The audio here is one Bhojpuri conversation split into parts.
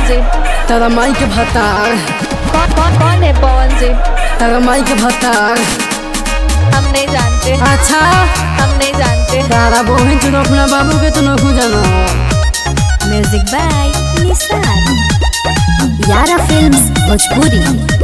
जी तारा माई के भतार कौन कौन कौन है पवन जी तारा माई के भतार हम नहीं जानते अच्छा हम नहीं जानते तारा बहन चुनो अपना बाबू के तो नखू जानो म्यूजिक बाय निसार यारा फिल्म्स भोजपुरी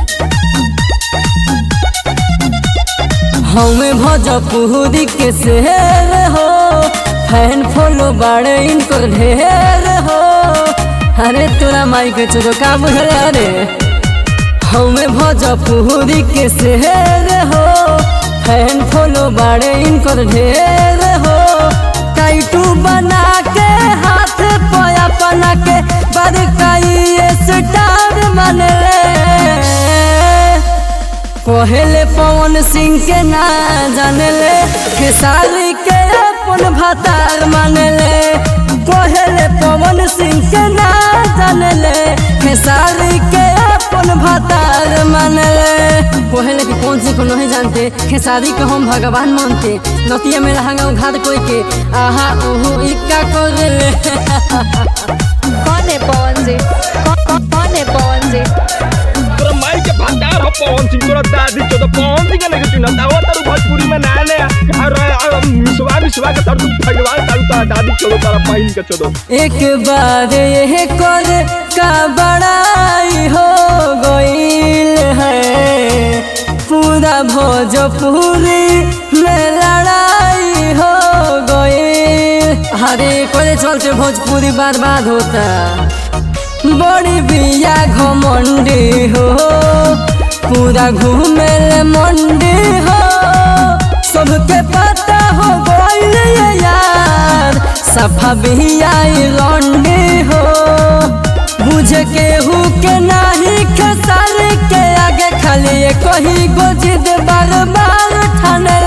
हमें भोजपुरी के शहर हो फैन फॉलो बाड़े इनको ढेर हो अरे तोरा माई के चुनो का बुझल रे हमें भोजपुरी के शहर हो फैन फॉलो बाड़े इनको ढेर हो टाइटू बना के हाथ पोया बना के बड़काई स्टार मन पहले पवन सिंह के ना जानले खेसारी के अपन भतार मानले पहले पवन सिंह के ना जानले खेसारी के अपन भतार मानले पहले के कौन सिंह को नहीं जानते खेसारी को हम भगवान मानते नतिया में रहंगा घाट कोई के आहा ओहो इक्का कर ले कौन है पवन जी कौन कौन कौन है पवन जी तोरा माई के भंडार हो पवन सिंह तोरा दादी चो तो पवन सिंह के लेके चुना दावा तारू भोजपुरी में ना ले और मिसवा मिसवा के तारू भगवान तारू तारा दादी चो तारा बहन के चो एक बार यह कर का बड़ाई हो गईल है पूरा भोजपुरी में लड़ाई हो गईल हरे कोई चलते भोजपुरी बर्बाद होता बड़ी बिया घमंडी हो पूरा घूमे ले मंडी हो सबके पता हो गईल ये यार सफा बिया लंडी हो बुझ के हु के नाही खेसार के आगे खाली ये कही गो जिद बार बार ठाने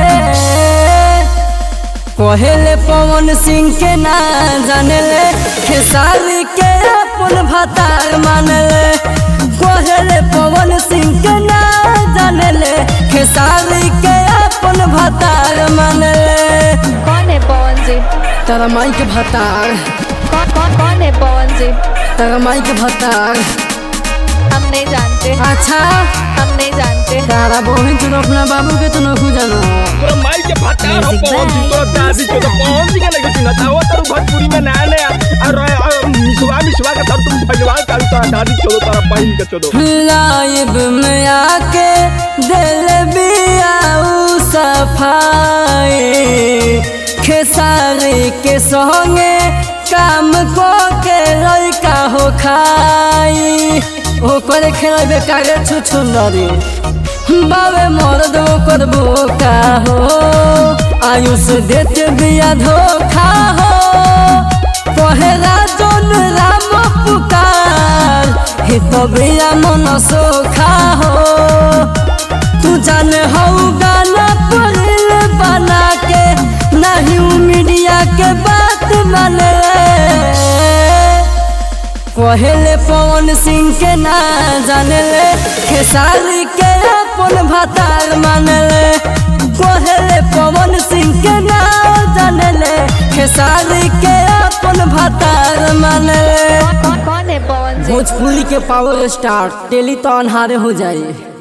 पहले पवन सिंह के ना जानले खेसारी के अपन भतार मानले पहले पवन सिंह के ना जानले खेसारी के अपन भतार मानले कौन है पवन जी तारा माई के भतार कौन कौन कौन है पवन जी तारा माई के भतार हम नहीं जानते अच्छा हम नहीं जानते तारा बहन चुनो अपना बाबू के तो नखू जानो तोरा माई के भंडार हो पवन सिंह तोरा दादी चो तो पवन सिंह के लेके चुना दावा तारू भोजपुरी में ना ले और मिसवा मिसवा के तारू भगवान तारू तारा दादी चो तारा बहन के चो लाइब में आके दिल बियाऊ सफाई खेसारी के संगे काम को के लड़का हो खाई ओकर खेलबे कागे छुछुंदरी बाबे मर्द ओकर बोका हो आयुष देत बिया धोखा हो पहला जन राम पुकार हे तबिया मन सोखा हो तू जान हऊ गाना पढ़ल बना के नहीं मीडिया के बात माने पहले पवन सिंह के ना जानले खेसारी के अपन भतार मानले पहले पवन सिंह के ना जानले खेसारी के अपन भतार मानले कौन कौन है पवन जी भोजपुरी के पावर स्टार टेली तो अनहारे हो जाए